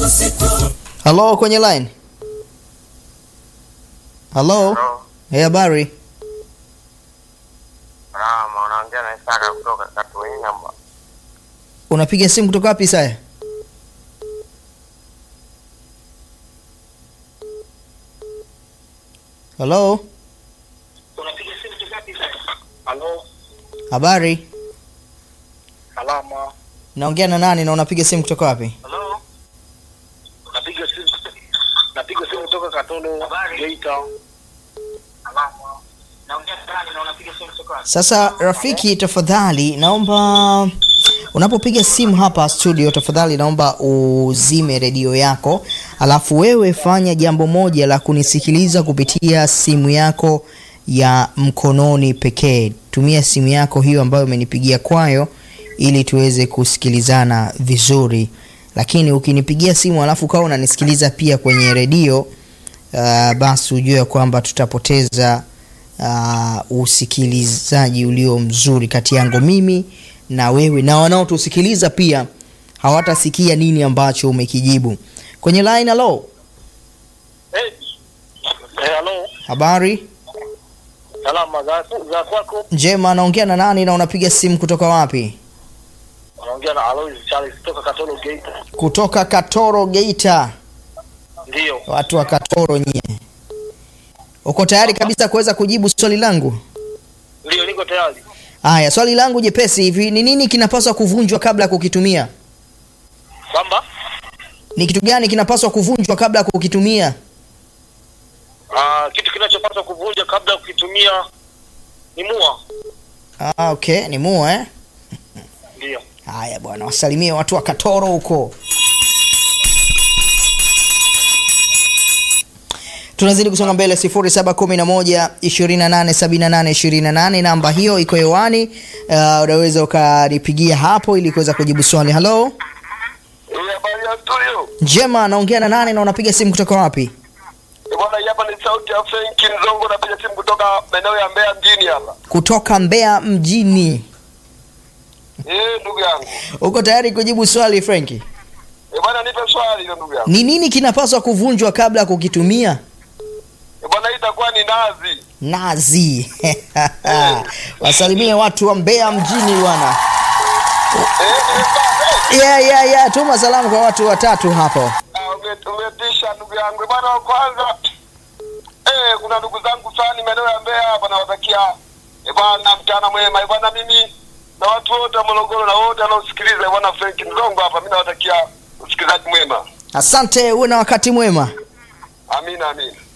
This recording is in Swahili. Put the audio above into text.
Halo, kwenye line. Halo, hey, habari? Salama, unaongea na Isaka kutoka Katuini hapa. Unapiga simu kutoka wapi Isaya? Halo, Unapiga simu kutoka wapi sasa? Halo, habari? salama. Naongea na nani na unapiga simu kutoka wapi? Halo. Napiga simu napiga simu kutoka Katolo, Geita. Salama. Naongea na nani na unapiga simu kutoka wapi? Sasa rafiki, tafadhali naomba unapopiga simu hapa studio, tafadhali naomba uzime redio yako, alafu wewe fanya jambo moja la kunisikiliza kupitia simu yako ya mkononi pekee. Tumia simu yako hiyo ambayo umenipigia kwayo ili tuweze kusikilizana vizuri, lakini ukinipigia simu alafu ukawa unanisikiliza pia kwenye redio uh, basi ujue ya kwamba tutapoteza uh, usikilizaji ulio mzuri kati yangu mimi na wewe na wanaotusikiliza pia hawatasikia nini ambacho umekijibu kwenye line halo Hey. Eh, halo. habari Salama za za kwako. njema naongea na nani na unapiga simu kutoka wapi Unaongea na Alois Charles kutoka Katolo, Geita. kutoka katoro geita Ndio. watu wa katoro nyie uko tayari kabisa kuweza kujibu swali langu Ndio, niko tayari. haya swali langu jepesi hivi ni nini kinapaswa kuvunjwa kabla ya kukitumia Kwamba ni kitu gani kinapaswa kuvunjwa kabla ya kukitumia ah, kitu kinachopaswa kuvunja kabla ya kukitumia ni mua. ah, okay ni mua eh? Ndio. haya bwana wasalimie watu wa katoro huko tunazidi kusonga mbele 0711 2878 28 namba hiyo iko hewani uh, unaweza ukanipigia hapo ili kuweza kujibu swali halo Eh, habari ya studio. njema naongea na nane na unapiga simu kutoka wapi Eh, Bwana, hii hapa ni sauti ya Frank Nzongo, napiga simu kutoka maeneo ya Mbeya mjini hapa. kutoka mbeya mjini Eh, ndugu yangu. uko tayari kujibu swali frenki Eh, bwana, nipe swali hilo ndugu yangu. ni nini kinapaswa kuvunjwa kabla ya kukitumia Eh, bwana, hii itakuwa ni nazi. nazi wasalimie watu wa mbeya mjini bwana Eh, nimepata. yeah, yeah, yeah. tuma salamu kwa watu watatu hapo Ah, ume- umetisha ndugu yangu. Eh, Bwana, wa kwanza eh, kuna ndugu zangu fulani maeneo ya Mbeya hapa nawatakia eh, bwana mchana mwema. Eh, bwana, mimi na watu wote wa Morogoro na wote wanaosikiliza eh, bwana Frank Nzongo hapa, mimi nawatakia usikilizaji mwema. asante uwe na wakati mwema Amina, amina.